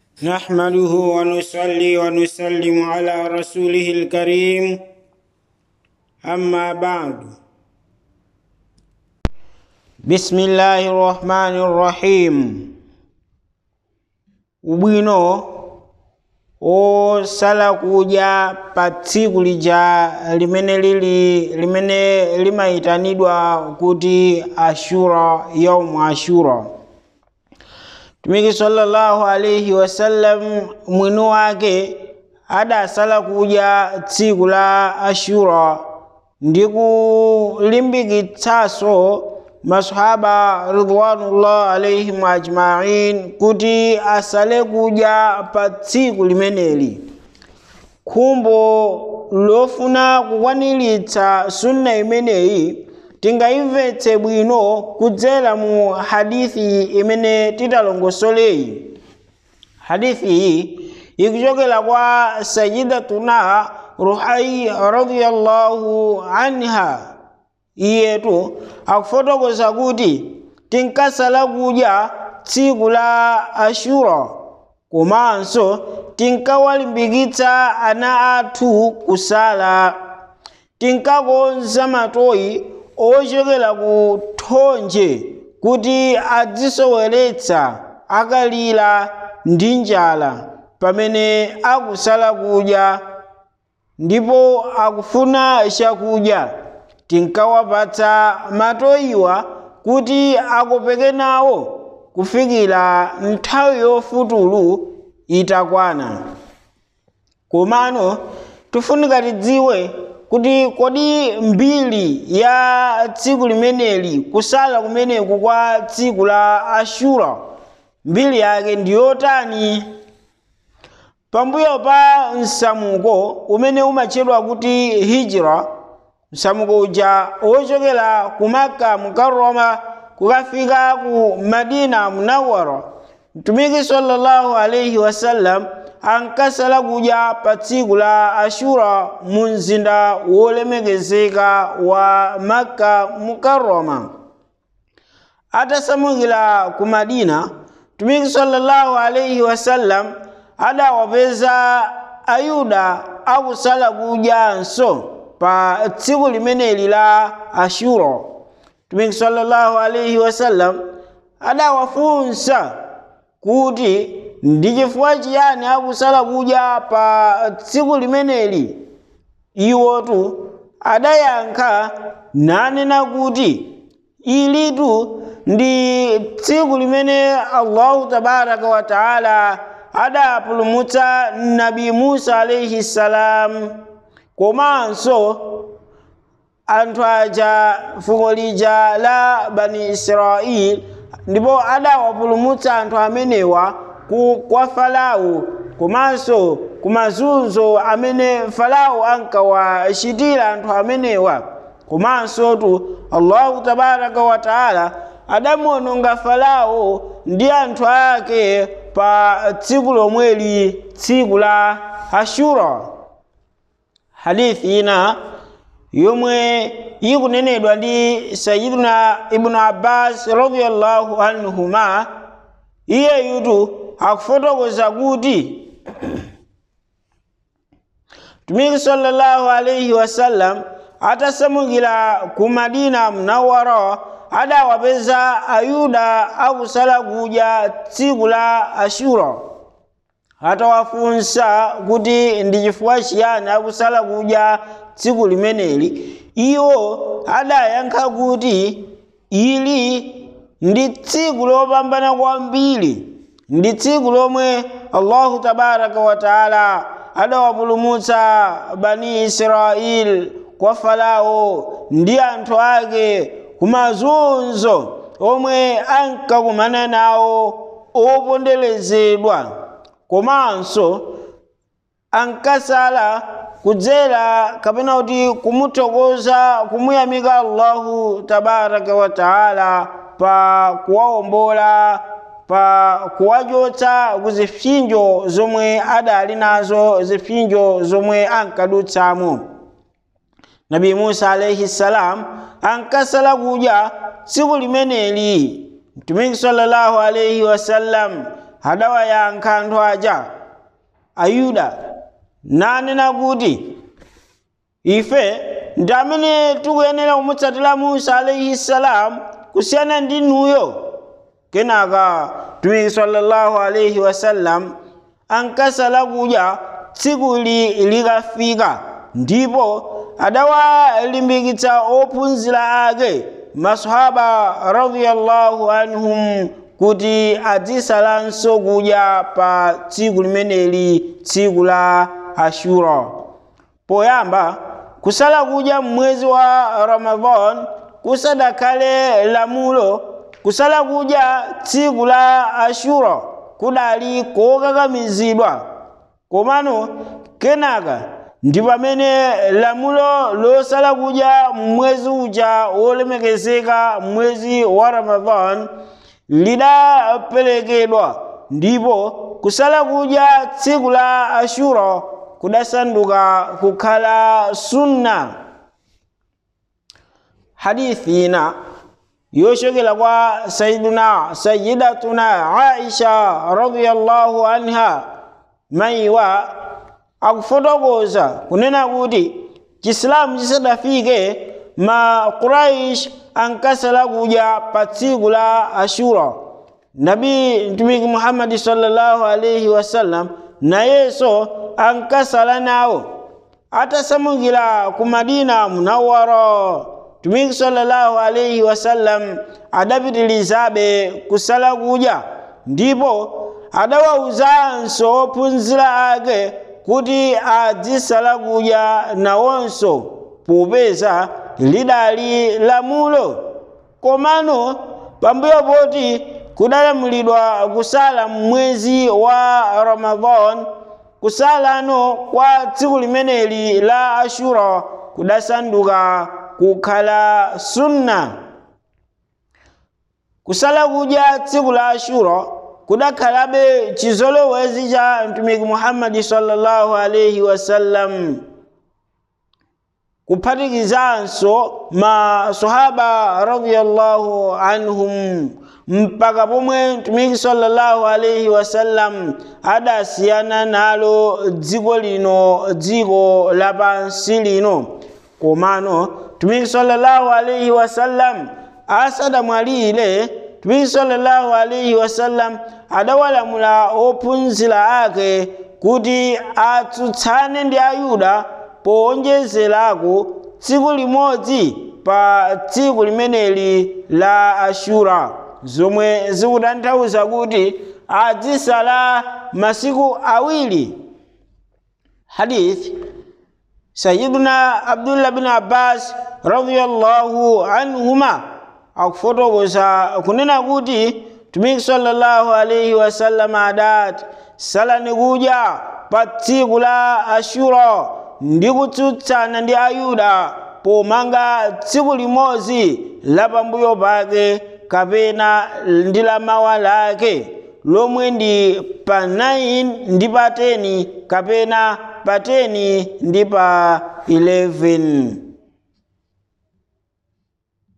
نحمده ونصلي ونسلم على رسوله الكريم أما بعد بسم الله الرحمن الرحيم ubwino osala kudya pa tsiku lija limene lili limene limayitanidwa kuti ashura yaumu ashura mtumiki sallallahu alaihi wasallam mwini wake adasala kudya tsiku la ashura ndi kulimbikitsanso masahaba ridwanullah alaihim ajmain kuti asale kudya pa tsiku limeneli khumbo lofuna kukwaniritsa sunna imeneyi tingayimvetse bwino kudzera mu hadithi imene titalongosoleyi hadithi iyi ikuchokera kwa sayidatuna ruhai radiyallahu anha iyetu akufotokoza kuti tinkasala kudya tsiku la ashura komanso tinkawalimbikitsa ana athu kusala tinkakonza matoyi ochokera ku thonje kuti adzisoweretsa akalira ndi njala pamene akusala kudya ndipo akufuna chakudya tinkawapatsa matoyiwa kuti akopeke nawo kufikira nthawi yofutulu itakwana komano tifunika tidziwe kuti kodi mbiri ya tsiku limeneli kusala kumeneku kwa tsiku la ashura mbiri yake ndi yotani pambuyo pa msamuko umene umatchedwa kuti hijra msamuko uja wochokera ku maka mukarrama kukafika ku madina munawara mtumiki sallallahu alaihi wasallam ankasala kudya pa tsiku la ashura mu mzinda wolemekezeka wa makka mukarrama atasamukira ku madina mtumiki sallallahu alaihi wasallam adawapeza ayuda akusala kudyanso pa tsiku limeneli la ashura mtumiki sallallahu alaihi wasallam adawafunsa kuti ndi chifukwa chiyani akusala kudya pa tsiku limeneli iwotu adayankha nanena kuti ilitu ndi tsiku limene allahu tabaraka wa taala adapulumutsa nabi musa alaihi salam komanso anthu aja fuko lija la bani israeli ndipo adawapulumutsa anthu amenewa ku kwa farao komanso ku mazunzo amene farao ankawachitira anthu amenewa komanso tu allahu tabaraka wa taala adamuononga farao ndi anthu ake pa tsiku lomweli tsiku la ashura hadithi ina yomwe ikunenedwa ndi sayiduna ibnu abbas radiallahu anhuma iyeyutu akufotokoza kuti mtumiki sallallahu alaihi wasallam atasamukira ku madina munawara adawapeza ayuda akusala kudya tsiku la ashura atawafunsa kuti ndi chifukwa chiyani akusala kudya tsiku limeneli iwo adayankha kuti ili ndi tsiku lopambana kwambiri ndi tsiku lomwe allahu tabaraka wa taala adawapulumutsa bani israeli kwa farao ndi anthu ake kumazunzo omwe ankakumana nawo oponderezedwa komanso ankasala kudzera kapena kuti kumuthokoza kumuyamika allahu tabaraka wa taala pa kuwawombola pa kuwachotsa ku zipsinjo zomwe adali nazo zipsinjo zomwe ankadutsamo nabi musa alaihi salam ankasala kudya tsiku limeneli mtumiki sallallahu alaihi wasallam adawayankha anthu aja ayuda nanena kuti ife ndi amene tikuyenera kumutsatira musa alaihi salam kusiyana ndi nuyo kenaka mtumiki sallallahu alaihi wasallam ankasala kudya tsiku likafika ndipo adawalimbikitsa ophunzira ake masahaba radiyallahu anhum kuti azisalanso kudya pa tsiku limeneli tsiku la ashura poyamba kusala kudya mmwezi wa ramadan kusadakhale lamulo kusala kudya tsiku la ashura kudali kokakamizidwa komano kenaka ndi pamene lamulo losala kudya mwezi uja wolemekezeka mwezi wa ramadan lidaperekedwa ndipo kusala kudya tsiku la ashura kudasanduka kukhala sunna hadithi ina yochokera kwa sayiduna sayidatuna aisha radiyallahu anha mayiwa akufotokoza kunena kuti chisilamu chisadafike ma quraish ankasala kudya pa tsiku la ashura nabi mtumiki muhammadi sallallahu alaihi wasallam nayenso ankasala nawo atasamukira ku madina munawwara mtumiki sallallahu alaihi wasallam adapitilizabe kusala kudya ndipo adawawuzanso ophunzira ake kuti adzisala kudya nawonso popeza lidali lamulo komano pambuyo poti kudalamulidwa kusala mwezi wa ramadan kusalano kwa tsiku limeneli la ashura kudasanduka kukhala sunna kusala kudya tsiku la ashura kudakhalabe chizolowezi cha mtumiki muhammadi sallallahu alaihi wasallam kuphatikizanso masahaba radiyallahu anhum mpaka pomwe mtumiki sallallahu alaihi wasallam adasiyana nalo dziko lino dziko lapansi lino komano mtumiki sallallahu alaihi wasallam asadamwalire mtumiki sallallahu alaihi wasallam adawalamula ophunzira ake kuti atsutsane ndi ayuda powonjezerako tsiku limodzi pa tsiku limeneli la ashura zomwe zikutanthauza kuti adzisala masiku awiri hadith sayiduna abdullah bin abbas radiyallahu anhuma akufotokoza kunena kuti mtumiki sallallahu alaihi wasallam adati salani kudya pa tsiku la ashura ndi kutsutsana ndi ayuda pomanga tsiku limodzi la pambuyo pake kapena ndi la mawa lake lomwe ndi pa 9 ndi pa 10 kapena pa 10 ndi pa 11